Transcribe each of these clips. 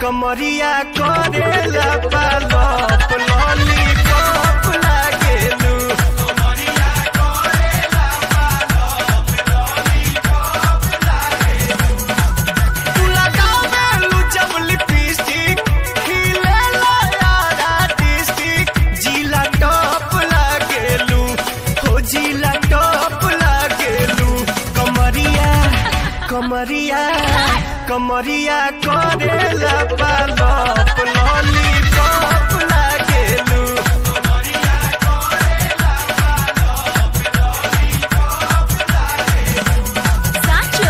कमरिया करेला पालप लॉलीपॉप लागेलू तू लगावेलू जब लिपस्टिक खिलेला यारा डिस्टिक जिला टॉप लागेलू हो जिला टॉप लागेलू कमरिया कमरिया कमरिया करेला पालप लॉलीपॉप लागेलू સાચો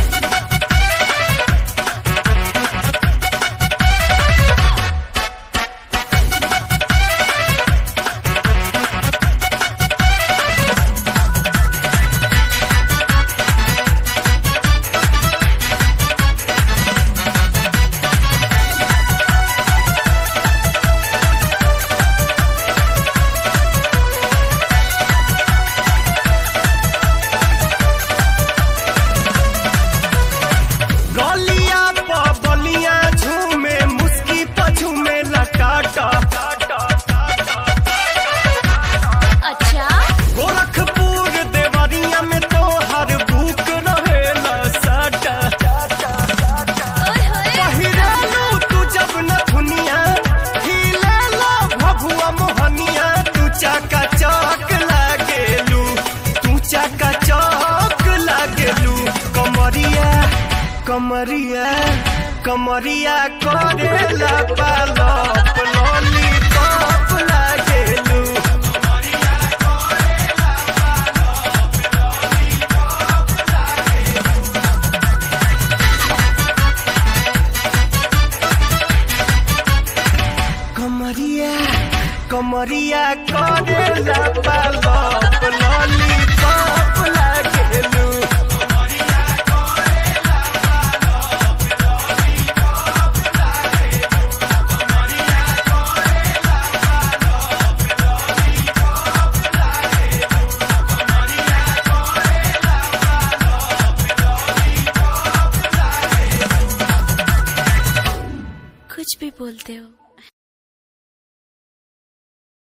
गलिया प बलिया झूमे मुस्की प झूमे लटाटा અચ્છા गोरखपुर देवरिया में तो हर भूख रहेला साटा ઓય હોય पहिरालू तू जब न दुनिया हिलेला भभुआ मोहनिया तू चाका चौक लागेलू तू चाका चौक लागेलू कमरिया कमरिया कमरिया करेला पालप लॉलीपॉप लागेलू कमरिया कमरिया करेला पालप लॉलीपॉप लागेलू कुछ भी बोलते हो